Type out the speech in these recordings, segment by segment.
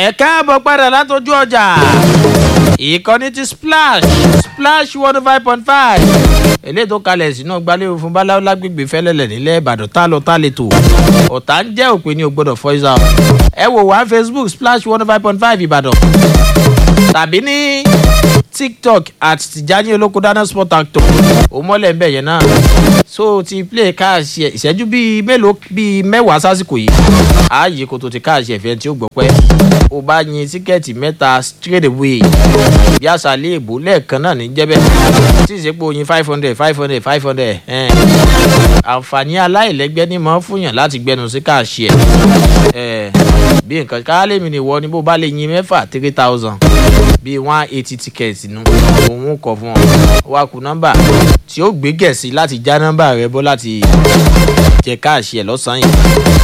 ẹ káàbọ̀ padà látọjú ọjà ìkànnì ti splash splash one oh five point five eléyìí tó kalẹ̀ sínú gbalẹ́wò fún báláwo lágbègbè fẹ́lẹ́lẹ̀ nílẹ̀ ìbàdàn tá lọ tá lè tò ọ̀tá ń jẹ́ òpin ní o gbọ́dọ̀ voice out ẹ wò wá facebook splash one oh five point five ìbàdàn tàbí ní tiktok at tijani olóko dáná sport actor òmọ́lẹ̀ ń bẹ̀ yẹn náà so ti play káàsì ẹ̀ ìṣẹ́jú bíi mélòó bíi mẹ́wàá sásìkò yìí ààyè kò tó ti káàsì ẹ̀fẹ́ tí ó gbọ́ pẹ́ o bá yin tíkẹ́ẹ̀tì mẹ́ta straight away bí àṣàlẹ̀ èbó lẹ́ẹ̀kan náà ní jẹ́bẹ̀ tí ìṣepò yin five hundred five hundred five hundred àǹfààní aláìlẹ́gbẹ́ ní mọ́ fúnyàn láti gbẹnu sí káàsì ẹ̀ bí nǹkan káálẹ̀ mi ni wọ ni bó bá lè yin mẹ́fà three thousand bíi one eighty tickets nù òun kọ fún ọ wá kú nọ́mbà tí ó gbé gẹ̀ẹ́sì láti já nọ́mbà rẹ bọ́ láti jẹ káàsì ẹ̀ lọ́sàn-án yìí.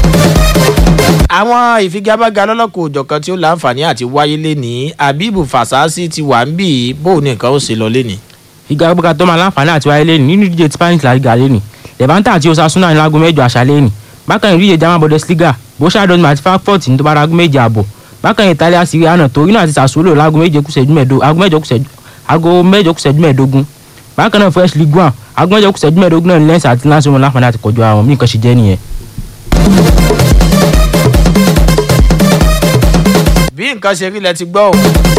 àwọn ìfigagbága lọ́lọ́kọ̀ òjọ̀kan tí ó láǹfààní àti wáyé lénìí abibu fasasi ti wà ń bì í bó ní nǹkan ó ṣe lọ lénìí. ìgbàgbọ́gà tó máa láǹfààní àti wáyé lẹ́nu nínú ìdíje spanish la liga lẹ́nu levanta àti osasuna ní láago mẹ́jọ àṣálẹ́ lẹ́nu bákan ìdíje german bundesliga borussia dortmund àti frankfurt ní tó bá láago méje àbọ̀ bákan italia serie a náà torino àti sassuolo láago méje kùsẹ̀jú mẹ́ẹ̀ẹ́dógún aago mẹ́jọ kùsẹ̀jú aago mẹ́jọ kùsẹ̀jú mẹ́ẹ̀ẹ́dógún bákan náà fresh league one aago mẹ́jọ kùsẹ̀jú mẹ́ẹ̀ẹ́dógún náà ní lens àti lance wọn láǹfààní àti kọjú àwọn mí nǹkan ṣe jẹ́ nìyẹn. bí nǹkan ṣe rí lẹ ti gbọ́ o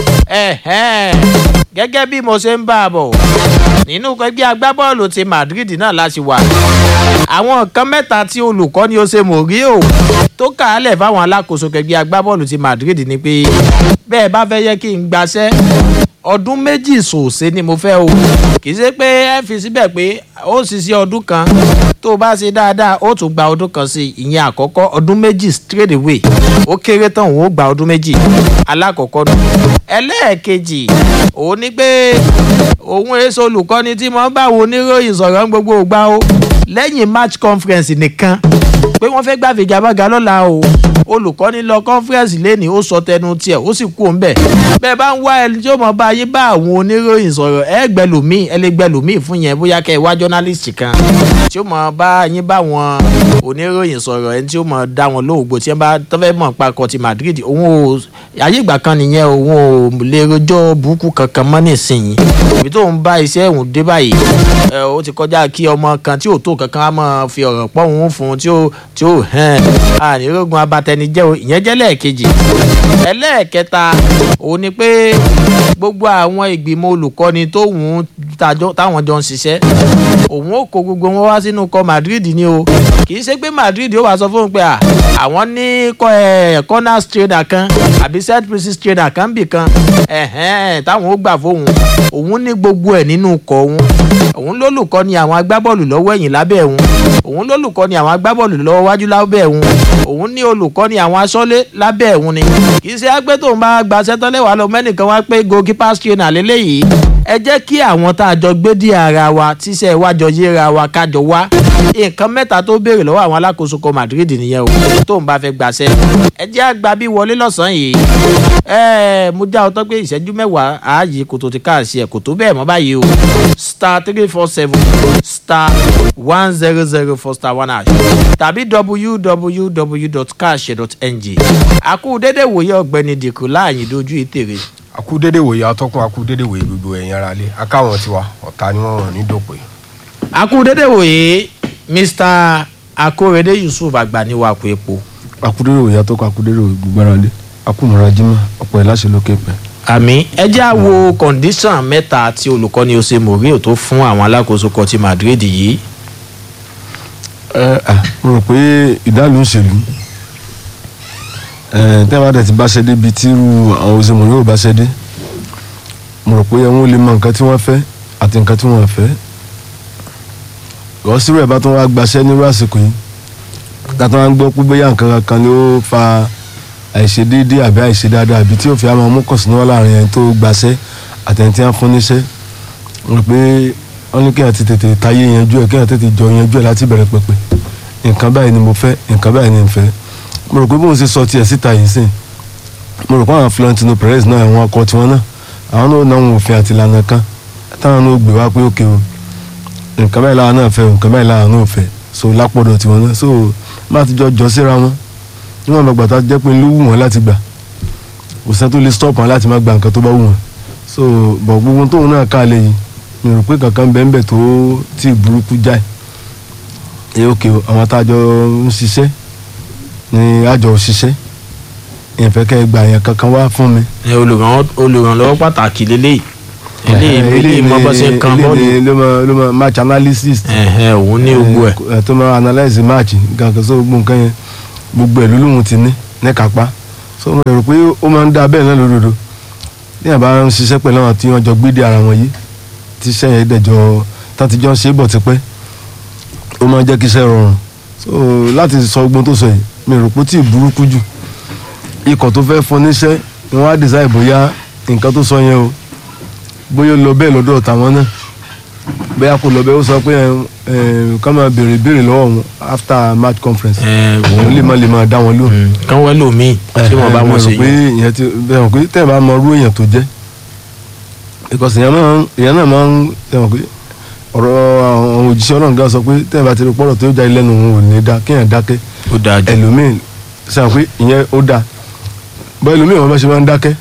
gẹ́gẹ́ bí mo ṣe ń bá a bọ̀ nínú ẹgbẹ́ agbábọ́ọ̀lù ti madrid náà láti wà àwọn nǹkan mẹ́ta tí olùkọ́ni ó ṣe mọ̀ rí o tó kà á lẹ̀ fáwọn alákòóso ẹgbẹ́ agbábọ́ọ̀lù ti madrid ni pé bẹ́ẹ̀ bá fẹ́ yẹ kí n gbaṣẹ́ ọdún méjì sòsè ni mo fẹ́ o kì í ṣe pé ẹ fi síbẹ̀ pé ó ṣiṣẹ́ ọdún kan tó o bá ṣe dáadáa ó tún gba ọdún kan sí ìyẹn àkọ́kọ́ ọdún méjì straight away ó kéré tán òun ó gba ọdún méjì alákọ̀ọ́kọ́ nù ẹlẹ́ẹ̀kejì òun ni pé òun èso olùkọ́ni tí mo bá wo oníròyìn sọ̀rọ̀ gbogbo ògbà o lẹ́yìn match conference nìkan pé wọ́n fẹ́ gbà figagbága lọ́la o olùkọ́ni lọ conference lẹ́ni ó sọ tẹnu tiẹ̀ ó sì kú òǹbẹ̀ bẹ́ẹ̀ bá ń wá ẹni tí ó mọ̀ bá yé bá àwọn oníròyìn sọ̀rọ̀ ẹ gbẹlòmíì ẹ lè gbẹlòmíì fún yẹn bóyá kẹ́ ẹ wá journalist kan tí ó mọ̀ bá yín bá wọn oníròyìn sọ̀rọ̀ ẹni tí ó mọ̀ dá wọn lóògbò tí wọ́n bá tọ́fẹ́ mọ̀ pakọ̀ ti madrid òun ò ayé ìgbà kan nìyẹn òun ò lè rojọ́ burúkú kankan mọ́ nísìnyí ibi tó ń bá iṣẹ́ òun dé báyìí ó ti kọjá kí ọmọ kan tí ò tó kankan á máa fi ọ̀rọ̀ pọ̀ òun fún un tí ó tí ó hẹ́n ànírógun abatẹnijẹ́ o ìyẹn jẹ́ lẹ́ẹ̀kejì ẹlẹ́ẹ̀kẹta òun ni pé gbogbo àwọn ìgbìmọ̀ olùkọ́ni tóun táwọn jọ ń ṣiṣẹ́ òun ó kó gbogbo wọn wá sínú kọ madrid ni o kì í ṣe pé madrid ó wàá sọ fún un pé àwọn ní corners trader kan àbí set pieces trader kan bì kan táwọn ó gbà fóun òun ní gbogbo ẹ̀ nínú kọ òun òun lólùkọ́ ni àwọn agbábọ́ọ̀lù lọ́wọ́ ẹ̀yìn lábẹ́ òun òun lólùkọ́ ni àwọn agbábọ́ọ̀lù lọ́wọ́ wájú lábẹ́ òun òun ní olùkọ́ ni àwọn aṣọ́lé lábẹ́ òun ni kì í ṣe ágbé tóun bá gbaṣẹ́ tán lẹ́wàá lọ mẹ́nìkan wá pé goalkeeper trainer lélẹ́yìí ẹ jẹ́ kí àwọn tá a jọ gbé dí ara wa tíṣẹ́ wájọ yéra wa kájọ wá nǹkan mẹ́ta tó béèrè lọ́wọ́ àwọn alákòóso kan madrid nìyẹn o tóun bá fẹ́ gbaṣẹ́ ẹ jẹ́ àgbà bí wọlé lọ́sàn-án yìí ẹ mo já ọtọ́ pé ìṣẹ́jú mẹ́wàá ààyè kò tó ti káàsì ẹ̀ kò tó bẹ́ẹ̀ mọ́ báyìí o star three four seven star one zero zero four star one hash tàbí www.cash.ng àkú dédé wòye ọ̀gbẹ́ni dìkú láàyè dojú ìtèrè. àkú dédé wòye atọ́kùn àkú dédé wòye gbogbo ẹ̀yin ara lé akáwọn tiwa ọ̀tá ni wọ́n rán ní dòpè. àkú dédé wòye mr akórèdé yusuf agbaniwako epo. àkú dédé wòye atọ́kùn àkú dédé wòye gbogbo ara lé akúmọ̀ra jimá ọ̀pọ̀ ẹ̀ láṣẹ lókè pẹ́ àmì ẹ jẹ́ àwo kọ̀ǹdíṣàn mẹ́ta tí olùkọ́ni ose morio tó fún àwọn alákòóso kan ti madrid yìí. ẹ ẹ mo rò pé ìdálù ń ṣèlú ẹ tẹ́wọ́n dẹ̀ ti bá ṣe dé bíi tírú àwọn ose morio bá ṣe dé mo rò pé wọ́n lè mọ nǹkan tí wọ́n fẹ́ àti nǹkan tí wọ́n fẹ́ ìwọ́sírò ẹ̀ bá tún wá gbaṣẹ́ nírú àsìkò yìí tàtà wọn gbọ́ pé bóyá nǹkan kan ló fa àìṣedéédé àbí àìṣedáadáa àbí tí ó fi àmọ́ mú kọ̀sínú wà láàrin ẹni tó gbaṣẹ́ àtẹ̀ntì á fún níṣẹ́ rò pé wọ́n ní kéèyàn ti tètè táyé yanjú ẹ̀ kéèyàn tètè jọ yanjú ẹ̀ láti bẹ̀rẹ̀ pẹ̀pẹ̀ nǹkan báyìí ni mo fẹ́ nǹkan báyìí ni n fẹ́ mo rò pé bóun ṣe sọ tiẹ̀ síta yìí sìn mo rò pé àwọn Florentino Perez náà àwọn ọkọ tiwọn náà àwọn náà náà wọn òfin àti ìlànà kan táwọn náà gbé wá pé òkè o nǹkan báyìí làwọn náà fẹ́ nǹkan báyìí làwọn náà fẹ́ so lápọ̀dọ̀ tiwọn náà so má ti jọ jọ síra wọn níwọ̀n bàgbà tá a jẹ́ pé ló wù wọ́n láti gbà kò sẹ́ni tó lè stop wọn láti má gba nǹkan tó bá wù wọn so bọ̀ gbogbo tóun náà ká lè yìí mi rò pé kankan bẹ́ẹ̀ bẹ́ẹ̀ tó tí burúkú jáì ẹ ok o, àwọn tájọ ń ṣiṣẹ́ ni àjọ ṣiṣẹ́ ìfẹ́ kẹ́ ẹ gbà yẹn kankan wá fún mi. ẹ olùrànlọ́wọ́ olùrànlọ́wọ́ pàtàkì lélẹ́yìí eléyìí eléyìí mọ bó ṣe ń kan bọ́ọ̀lù eléyìí ló máa ló máa match analysis ẹ̀hẹ̀ òun ní gbogbo ẹ̀ ẹ tó máa analyse match gangan so gbogbo nǹkan yẹn gbogbo ẹ̀ ló lóun ti ní ní kápá so mo rò pé ó máa ń dá bẹ́ẹ̀ náà lódodo ní àbá ń ṣiṣẹ́ pẹ̀lú àwọn tí wọ́n jọ gbéde ara wọn yìí tí iṣẹ́ yẹn dẹ̀jọ́ tán ti jọ ń ṣe é bọ̀ tipẹ́ ó máa ń jẹ́ kí iṣẹ́ rọrùn so láti sọ gbogbo tó sọ yìí mi rò pé ó tí ì burúkú jù ikọ̀ tó fẹ́ fún níṣẹ́ ni wọ́n á decide bóyá nǹkan tó sọ yẹn o bóyá ó lọ bẹ́ẹ̀ lọ́dọ̀ tàwọn náà bóyá kò lọ bẹ́ẹ̀ ó sọ pé ẹ ẹ ká máa béèrè béèrè lọ́wọ́ wọn after match conference ẹ̀ òun lè má lè máa dá wọn lóhùn. Mm, kán wẹ́ lòmíì tí wọ́n bá Ẹ, wọn mo ṣe rò pé yẹn ìyẹn ti bẹ́ẹ̀ mọ̀ pé tẹ́ ẹ bá mọ irú èèyàn tó jẹ́ because ìyẹn náà ìyẹn náà máa ń tẹ́ mọ̀ pé ọ̀rọ̀ àwọn òjíṣẹ́ ọlọ́run gan sọ pé tẹ́ ẹ bá ti rí pọ́rọ̀ tó jáde lẹ́nu òun ò ní dá kéèyàn dákẹ́ ó dáa jù ẹlòmíì sàn pé ìyẹn ó dáa bọ́ ẹlòmíì wọn bá ṣe máa ń dákẹ́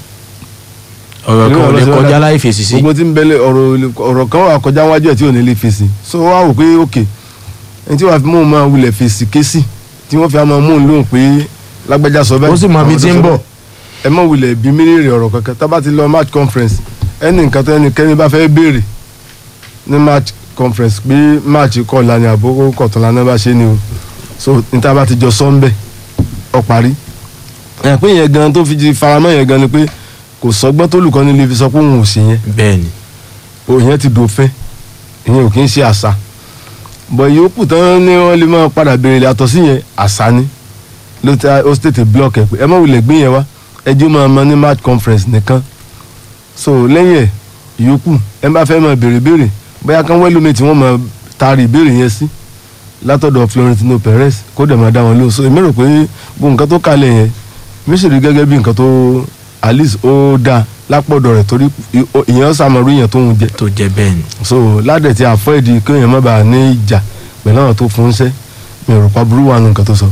ọ̀rọ̀ kan ò lè ẹlòmíì wọn bá ṣe máa ń kọjá dákẹ́. láì fèsì sí gbogbo tí ń bẹ́lẹ̀ ọ̀rọ̀ ọ̀rọ̀ kan wà kọjá wájú ẹ̀ tí ò ní lè fèsì so wá wò pé òkè ẹni tí wàá fi mú un máa wulẹ̀ fèsì késì tí wọ́n fi á máa mú un lóhùn pé lágbájá sọ bẹ́ẹ̀ ó sì mọ ibi àwọn tí tó ń sọ bọ̀ bẹ́ẹ̀. ẹ mọ̀ wulẹ̀ bí mílíọ̀nù ọ̀rọ̀ kankan tá bá ti lọ match conference ẹni nǹkan tó ẹnikẹ́ni bá fẹ́ béèrè ní match conference pé match kọ̀ọ̀la ni àbókò kọ̀tọ̀la náà bá ṣe ni o so níta bá ti jọ sọ ń bẹ̀ ọ parí ẹ̀ pé yẹn gan tó fi di faramọ́ yẹn gan ni pé kò sọgbọ́n tó lùkọ́ni lè fi sọ pé òun ò sí yẹn bẹ́ẹ̀ ni òyìn ti dòfin ìyẹn ò kì í ṣe àṣà bọ̀ ìyókù tán ni wọ́n lè máa padà béèrè yàtọ̀ sí yẹn àṣà ni ló ti ó sì tètè block ẹ̀ pé ẹ má wulẹ̀ gbé yẹn wá ẹjọ́ máa ma ní match conference nìkan so lẹ́yìn ẹ̀ ìyókù ẹ bá fẹ́ máa béèrè béèrè bóyá kán wẹ́lómi tí wọ́n máa taari ìbéèrè yẹn sí látọ̀dọ̀ Florentino Perez kó dẹ̀ máa dá wọn lóhùn so èmi rò pé gbogbo nǹkan tó kalẹ̀ yẹn mi sì rí gẹ́gẹ́ bí nǹkan tó at least ó dáa lápọ̀dọ̀ rẹ̀ torí ìyẹn sàmọ̀rú yẹn tó ń jẹ tó jẹ́ bẹ́ẹ̀ ni so ládẹ̀ tí avoid kéèyàn má bàa ní ìjà pẹ̀lú àwọn tó fún un ṣẹ́ mi ò rò pa burú wà nù nǹkan tó sọ.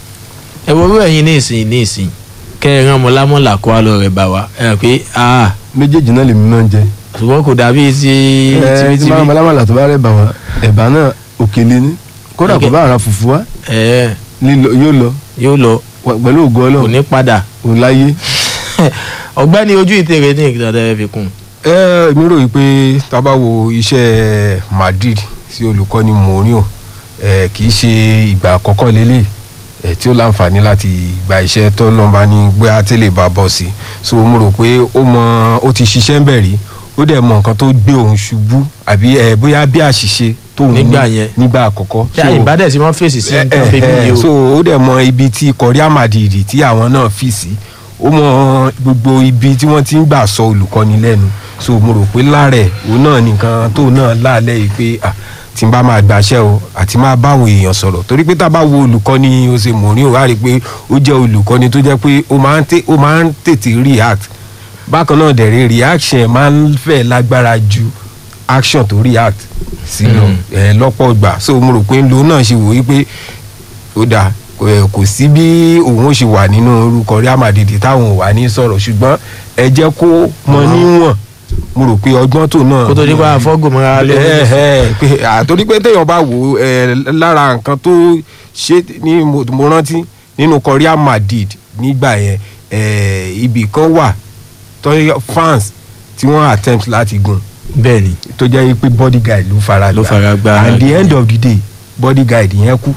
ẹ wo irú ẹ̀yin ní ìsìn ní ìsìn kẹ́ ẹ rán mọ́lámọ́lá kó wá lọ rẹ̀ bá wa ẹ rò pé ah méjèèjì náà lèmi máa ń jẹ. ṣùgbọ́n kò dàbí ti ẹ tí máa tibítibí malamala tó bá rẹ̀ bà wá ẹ̀bà náà òkèlè ní kódà kò Ok. bá ara fùfú wá ẹ lílọ yóò lọ yóò lọ wà- pẹ̀lú ògo kò ọlọ́run ní padà òun láyé. ọ̀gbẹ́ni ojú ìtèrè ní ìgbà tẹ́lẹ̀ fi kún ẹ mi rò yìí pé tá a bá wo iṣẹ́ Madrid sí olùkọ́ni Mourinho ẹ kì í ṣe ìgbà àkọ́kọ́ lélẹ̀ ẹ tí ó láǹfààní láti gba iṣẹ́ tó ń lọ́ba ní gbé àtẹ̀lé bá bọ̀ sí so mo rò pé ó mọ ó ti ṣiṣẹ́ ń bẹ̀ rí ó dẹ̀ mọ nǹkan tó gbé òun ṣubú àbí ẹ bóyá bí àṣìṣe tóun ní Nígbà yẹn. nígbà àkọ́kọ́ tí àyè bá dẹ̀ sí wọ́n fèsì sí Eh, nǹkan eh, bíbí eh, yìí o so ó dẹ̀ mọ ibi tí ikọ̀ Real Madrid tí àwọn náà fi sí ó mọ gbogbo ibi tí wọ́n ti ń gbà sọ olùkọ́ni lẹ́nu so mo rò pé láàrẹ̀ òun náà nìkan tó náà láàlẹ́ yìí pé ah, tí n bá máa gbàṣẹ́ o àti máa báwọn èèyàn sọ̀rọ̀ torí pé tá a bá wo olùkọ́ni Jose Mourinho wá rí i pé ó jẹ́ olùkọ́ni tó jẹ́ pé ó máa ń tè- ó máa ń tètè react bákan náà dẹ̀ rí reaction ẹ̀ máa ń fẹ́ lágbára ju action tó react sí lọ ẹ̀ lọ́pọ̀ ìgbà so mo rò pé lòun náà ṣe wò ó pé ó dáa kò ẹ, kò sí bí òun ó ṣe wà nínú orúkọ Real Madrid táwọn ò wà ní sọ̀rọ̀ ṣùgbọ́n ẹ jẹ́ kó mọ níwọ̀n mo rò pé ọgbọ́n tó náà kó tó nípa àfọ́gùnmọ́ra lórí ẹ ẹ pé àtòrí pé téèyàn bá wò ó ẹ lára nǹkan tó ṣe ní mo mo rántí nínú ikọ̀ Real Madrid nígbà yẹn ẹ ibì kan wà tó fans tí wọ́n attempt láti gùn bẹ́ẹ̀ ni tó jẹ́ pé bodyguard ló fara Ló gbá. fara gbá. at the end of the day bodyguard yẹn kú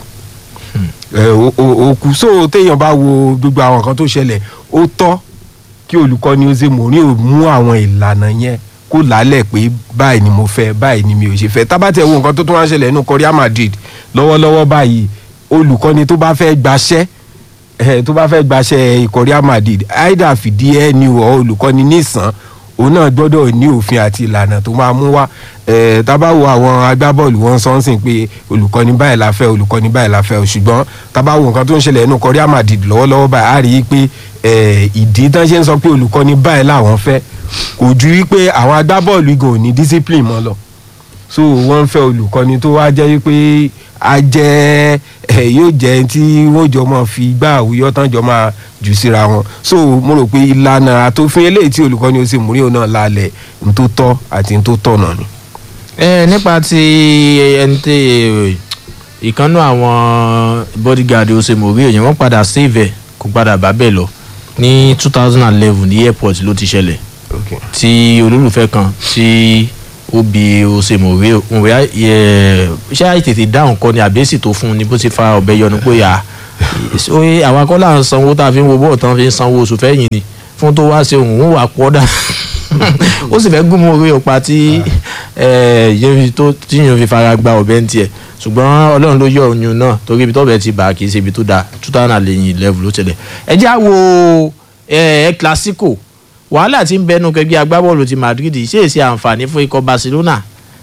ẹ o o- o kú so téèyàn bá wo gbogbo àwọn nǹkan tó ṣẹlẹ̀ ó tọ́ kí olùkọ́ni Jose Mourinho mú àwọn ìlànà yẹn kó lálẹ̀ pé báyìí ni mo fẹ́ báyìí ni mi ò ṣe fẹ́ tábàtẹ̀ wo nǹkan tó tún wá ṣẹlẹ̀ nínú ikọ̀ Real Madrid lọ́wọ́lọ́wọ́ báyìí olùkọ́ni tó bá fẹ́ gbaṣẹ́ ẹ tó bá fẹ́ gbaṣẹ́ ikọ̀ Real Madrid aida fìdí ẹ ní ọ olùkọ́ni nísàn òun náà gbọ́dọ̀ ní òfin àti ìlànà tó máa mú wá ẹ tábà wo àwọn agbábọ́ọ̀lù wọn sọ ń sìn pé olùkọ́ni báyìí la fẹ́ olùkọ́ni báyìí la fẹ́ o ṣùgbọ́n tábà wo nǹkan tó ń ṣẹlẹ̀ nínú ikọ̀ Real Madrid lọ́wọ́lọ́wọ́ báyìí á rí i pé ẹ ìdí tán ṣe ń sọ pé olùkọ́ni báyìí làwọn fẹ́ kò ju wípé àwọn agbábọ́ọ̀lù igan ò ní discipline mọ́ lọ so wọ́n ń fẹ́ olùkọ́ni tó wá jẹ́ pé a jẹ́ ẹ̀ yóò jẹ́ tí wọ́n jọ máa fi gbá àwùyọ́ tán jọ máa jù síra wọn so mo rò pé ìlànà àtòfin eléyìí tí olùkọ́ni ó sì múrí òun náà lálẹ́ n tó tọ́ àti n tó tọ̀nà ni. ẹ nípa ti ẹni tí ìkànnú àwọn bodyguard osemori èyàn wọn padà save ẹ kó padà bá bẹ́ẹ̀ lọ ní two thousand and eleven ní airport ló ti ṣẹlẹ̀ Okay. tí olólùfẹ́ kan tí ó bi osemori òwe ṣé àìtètè dáhùn kọ́ ni àbẹ́sì tó fún un ni bó ti fa ọ̀bẹ yọnu pé à oye àwọn akọ́là ń sanwó tá a fi ń wo bọ́ọ̀ tán fi ń sanwó oṣù fẹ́yìn ni fún tó wá ṣe òun ó wà pọ́ dà ó sì fẹ́ gún mọ́ orí ọ̀pá tí yẹn tó tí yẹn fi fara gba ọ̀bẹ ń tiẹ̀ ṣùgbọ́n ọlọ́run ló yọ oyún náà torí ibi tọ́bẹ̀ ti bà kì í ṣe ibi tó da two thousand and eleven ló tẹ̀lé ẹ já wo ẹ clasico wàhálà tí ń bẹnu kẹgbẹ́ agbábọ́ọ̀lù ti Madrid ṣe é ṣe àǹfààní fún ikọ̀ Barcelona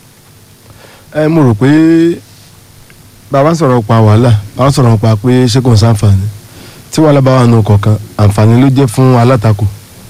ẹ mo rò pé bàbá sọ̀rọ̀ pa wàhálà bàbá sọ̀rọ̀ pa pé ṣé kò ń sàǹfààní tí wàhálà bá wà nù kọ̀ọ̀kan àǹfààní ló jẹ́ fún alátakò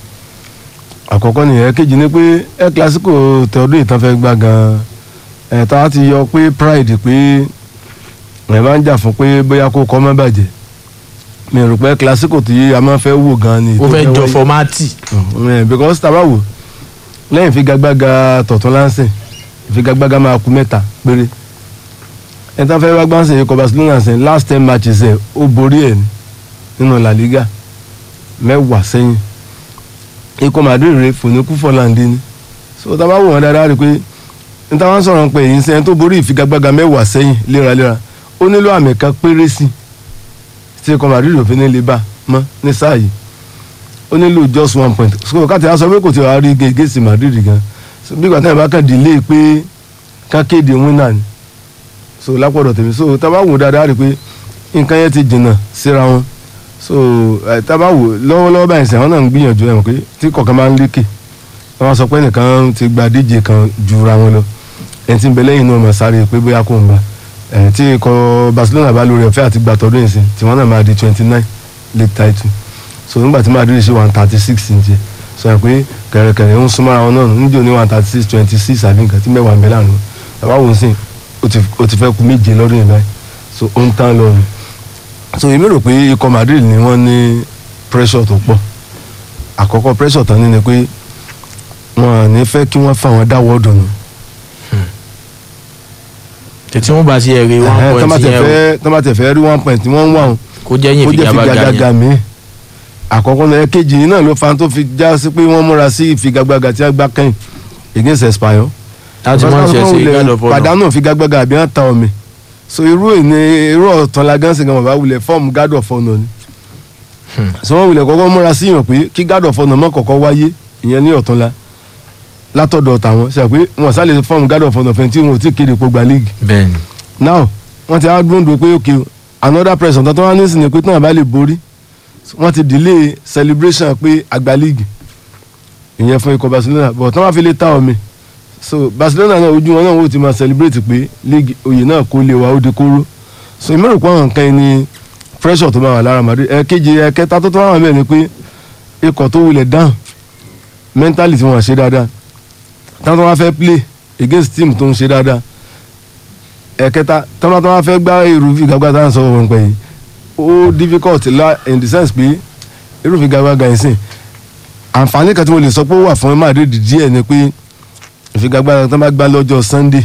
àkọ́kọ́ nìyẹn kejì ni pé ẹ kílásíkò tẹ̀ọ́dún ìtàn fẹ́ gbá gan-an ẹ̀ tá a ti yọ pé pride pé ẹ̀ máa ń jà fún pé bóyá kó kọ́ mọ́ bàjẹ́ mi rò pé kílásíkò tí a máa fẹ́ wò gan-an ni ó tó fẹ́ jọ wáyé. fọmátì Mm, because tá a bá wò lẹ́yìn ìfigagbága tọ̀tún láǹsìn ìfigagbága máa kú mẹ́ta péré ẹ̀ tán fẹ́ wá gbáǹsìn yìí kọ Barcelona sìn last ten matches ẹ̀ ó borí ẹ̀ ní nínú La Liga mẹ́wàá sẹ́yìn ikọ̀ Madrid rẹ̀ fòníkú fọ́láǹdì ni so tá a bá wò wọ́n dáadáa rí i pé n táwọn sọ̀rọ̀ pé èyí sẹ́yìn tó borí ìfigagbága mẹ́wàá sẹ́yìn léraléra ó nílò àmì kan péré sí tí ikọ̀ Madrid òfin ní lè bá mọ́ ní sáà yìí ó nílò just one point so káàtì á sọ pé kò tí wàá rí gègé sí Madrid gan so bí gbàtà ìbá kan delay pé ká kéde winner ni so lápọ̀dọ̀ tèmi so tá a bá wò dáadáa rí i pé nǹkan yẹn ti jìnnà síra wọn so ẹ tá a bá wò lọ́wọ́lọ́wọ́ báyìí sẹ́wọ́n náà ń gbìyànjú ẹ̀ mọ̀ pé tí kọ̀ọ̀kan máa ń lékè wọ́n máa sọ pé nìkan ti gba díje kan jura wọn lọ ẹni tí ń bẹ lẹ́yìn náà máa sáré pé bóyá kò ń bá ẹ̀ tí ikọ̀ Barcelona bá lórí ọ̀fẹ́ àti gbàtọ́dún ìsìn tí wọ́n náà máa di twenty nine league title so nígbà tí Madrid ṣe one thirty six ǹjẹ́ sọ yẹn pé kẹ̀rẹ̀kẹ̀rẹ̀ ń súnmọ́ra wọn náà níjó ní one thirty six twenty six àbí nǹkan tí mẹ́wàá ń bẹ láàrin wọn bàbá wo ń sìn ó ti- ó ti fẹ́ kú méje lọ́dún yìí báyìí so ó ń tán lọ ni so èmi rò pé ikọ̀ Madrid ni wọ́n ní pressure tó pọ̀ àkọ́kọ́ pressure tán ní ni pé wọn à ní fẹ́ kí wọ́n fà wọ́n dáwọ́ dùnú tètè wọn bá ti ẹ̀ rí one point yẹn o tọ́mátẹ̀ fẹ́ rí one point wọ́n ń wà wọn kó jẹ́ yín ó jẹ́ ìfigagbága figagbága yẹn mi àkọ́kọ́ náà ẹ̀kejì yìí náà ló fa tó fi já sí pé wọ́n múra sí ìfigagbága tí a gbá kẹ́yìn against Espanyol láti mọ̀ ṣe ṣe wulẹ̀ gádọ̀ fọ́nà pàdánù ìfigagbága àbí wọ́n ta omi so irú ìní irú ọ̀tàn la gánsìn gan bàbá wulẹ̀ fọ́ọ̀mù God of Honor ni so wọ́n wulẹ̀ kọ́kọ́ múra sí yàn pé kí God of Honor mọ́ kọ́kọ́ wáyé ìyẹn ní ọ̀tún la látọ̀dọ̀ tàwọn ṣe pé wọ́n sálẹ̀ fọ́ọ̀mù God of Honor fẹ́ tí wọn ò tí ì kéde pogba league bẹ́ẹ̀ni now wọ́n ti á dúró pé ok another person tó tó wá ní ìsìn ni pé tí wọ́n bá lè borí wọ́n ti delay celebration pé àgbà league ìyẹn fún ikọ̀ Barcelona but tí wọ́n bá fi lè ta omi so Barcelona náà ojú wọn náà wò ti máa celebrate pé league oyè náà kó lè wá ó di kóró so ìmọ̀ràn pé àwọn nǹkan yìí ni pressure tó máa wà lára Madrid ẹ̀ẹ́kejì ẹ̀ẹ́kẹta tó tó wà bẹ́ẹ̀ ni pé ikọ̀ tó wulẹ̀ down mentally tí wọ́n ṣe dáadáa táwọn tó wá fẹ́ play against team tó ń ṣe dáadáa ẹ̀kẹta tọ́lá tó wá fẹ́ gbá irúfin gbàgbà tá à ń sọ wọn pẹ̀ yìí ó difficult la in the sense pé irúfin gbàgbà yìí sìn àǹfààní kan tí mo lè sọ pé ó wà fún Madrid díẹ̀ ni pé ìfigagbára tó bá gbá lọ́jọ́ Sunday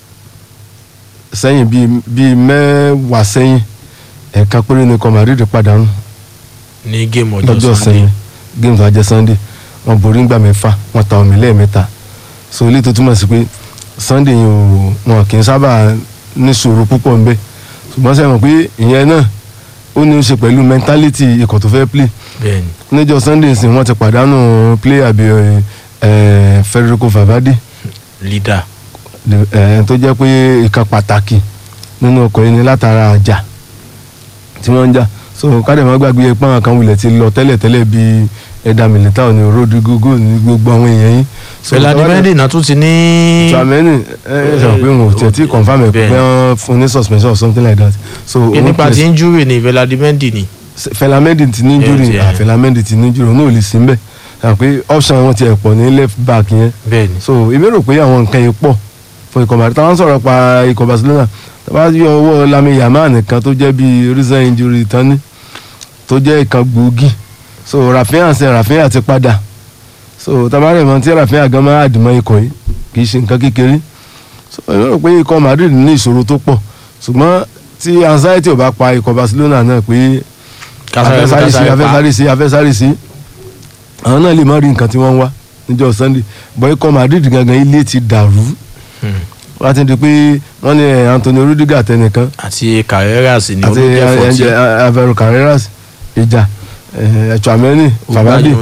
sẹ́yìn bíi bíi mẹ́wàá sẹ́yìn ẹ̀ka péré ni ikọ̀ Madrid pàdánù ní géèmù lọ́jọ́ ọjọ́ sunday sẹ́yìn game tó ajẹ́ Sunday wọ́n borí ńgbà mẹ́fà wọ́n ta omi lẹ́ẹ̀mẹ́ta so ilé tó túmọ̀ sí pé Sunday yìí ò wọn kì í sábà ní sùúrù púpọ̀ ńbẹ ṣùgbọ́n sẹ́wọ̀n pé ìyẹn náà ó ní í ṣe pẹ̀lú mentality ikọ̀ tó fẹ́ play bẹ́ẹ̀ni níjọ́ Sunday sì wọ́n ti pàdánù player bíi ẹ̀ Federico Valverde leader ẹ̀ tó jẹ́ pé ìkan pàtàkì nínú ọkọ̀ yìí ni látara àjà tí wọ́n ń jà so kádẹ̀ má gbàgbé ẹ̀ pọ́n kan wulẹ̀ ti lọ tẹ́lẹ̀tẹ́lẹ̀ bíi ẹ̀dà Militao ní Rodrigo Gold ní gbogbo àwọn èèyàn yìí. So, Fẹlá tọ́wọ́ dẹ̀- Mendy náà tún ti ní Tchouaméni ẹ ẹ sọ pé wọn ò tiẹ̀ tí confam ẹ̀ pé Bẹ́ẹ̀. wọ́n fún ní suspension or something like that. so pé òun nípa place- ti injury ní Fẹlá Mendy ni Fẹlá Mendy ti ní Yeah, injury yeah. ah, Fẹlá Mendy ti ní injury òun náà ò lè sí mbẹ̀ sọ pé option wọn ti ẹ̀ pọ̀ ní left back yẹn bẹ́ẹ̀ni so èmi rò pé àwọn nǹkan yẹn pọ̀ fún ikọ̀ Madrid táwọn sọ̀rọ̀ pa ikọ̀ Barcelona tábà yọ owó Lamine Yamal nìkan tó jẹ́ bíi recent injury tán ní tó jẹ́ ìkan gbòógì so Rafinha ṣe Rafinha ti padà so tabarẹ̀ mọ́ tí Rafinha gan máa dìmọ́ ikọ̀ yìí kì í ṣe nǹkan kékeré so èmi rò pé ikọ̀ Madrid ní ìṣòro tó pọ̀ ṣùgbọ́n tí anxiety ò bá pa ikọ̀ Barcelona náà pé Kásáré- afẹ́sáré sí kásáré pa. afẹ́sáré sí afẹ́sáré sí àwọn náà lè má rí nǹkan tí wọ́n ń wá níjọ́ Sunday bọ́ ikọ̀ Madrid gangan ilé ti dàrú wọ́n á ti di pé wọ́n ní eh, Anthony Rudiger tẹnìkan àti Carreras ni àti olùjẹ́ fọ́tí Alvaro Carreras ìjà Chouameni Fabian